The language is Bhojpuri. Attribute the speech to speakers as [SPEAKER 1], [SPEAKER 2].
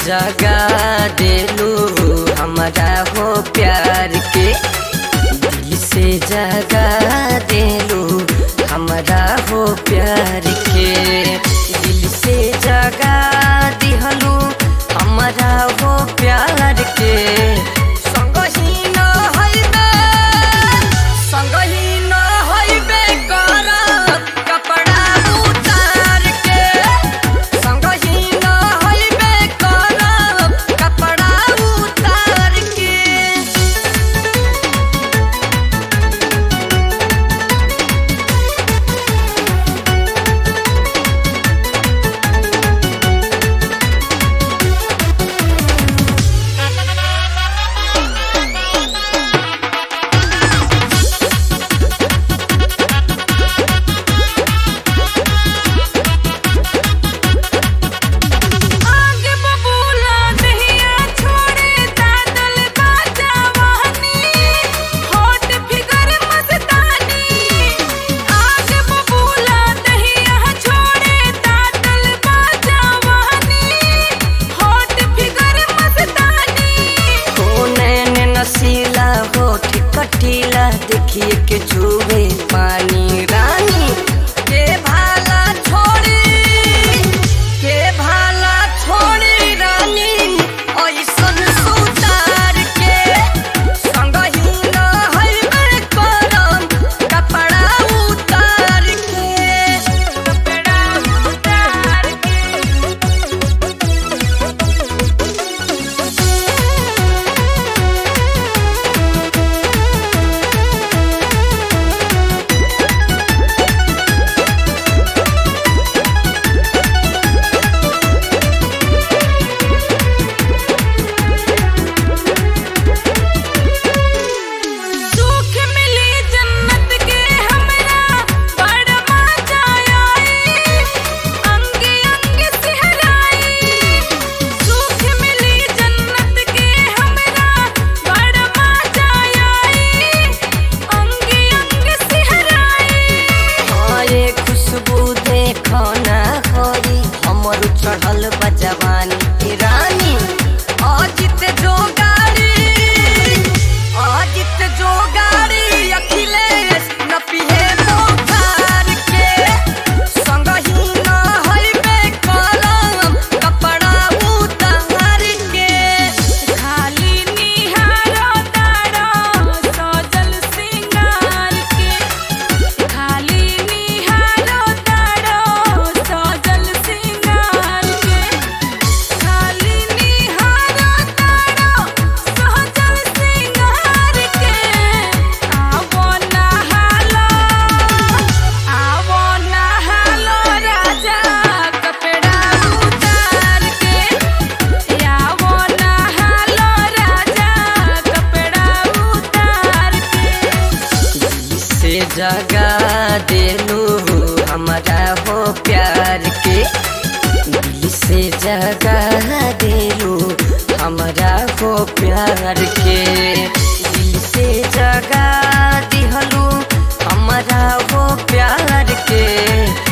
[SPEAKER 1] जगा देलू हमारा हो प्यार के दिल से जगा देलू हमारा हो प्यार के दिल से जगा दिहलू हमारा हो प्यार के संगही न हइबे संगही न हइबे करब कपड़ा उतार के संगही न हइबे करब कपड़ा उतार के
[SPEAKER 2] आगे बबूला दहिया छोड़े दादल बाजावानी होट फिगर मस्तानी आगे बबूला दहिया छोड़े दादल बाजावानी होट फिगर मस्तानी
[SPEAKER 1] ओ नैन नसीला होठ कटीला देखिए के चूहे पानी रानी के भाला छोड़ी के भाला छोड़ी रानी ऐसन सुतार के संगही न हइबे करम कपड़ा उतार के
[SPEAKER 2] कपड़ा उतार के सुख मिली जन्नत के हमरा बड़ मजा आई अंगे अंगे सिहराई सुख मिली जन्नत के हमरा बड़ मजा आई अंगे अंगे सिहराई
[SPEAKER 1] हरे खुशबू देखो ना होई हमर चढ़ल बजवानी रानी अजित जो गाड़ी अजित जो गाड़ी अखिलेश न पिहे बोखार के संगही न हइबे कलम कपड़ा उतार के
[SPEAKER 2] खाली निहारो तारो सजल सिंगार के खाली निहारो तारो सजल सिंगार के खाली निहारो तारो सजल सिंगार के आवो नहालो आवो नहालो राजा कपड़ा उतार के आवो नहालो राजा कपड़ा उतार के
[SPEAKER 1] से जगा देलू हमारा हो प्यार के दिल से जगा देलू हमारा हो प्यार के दिल से जगा दिहलू हमारा हो प्यार के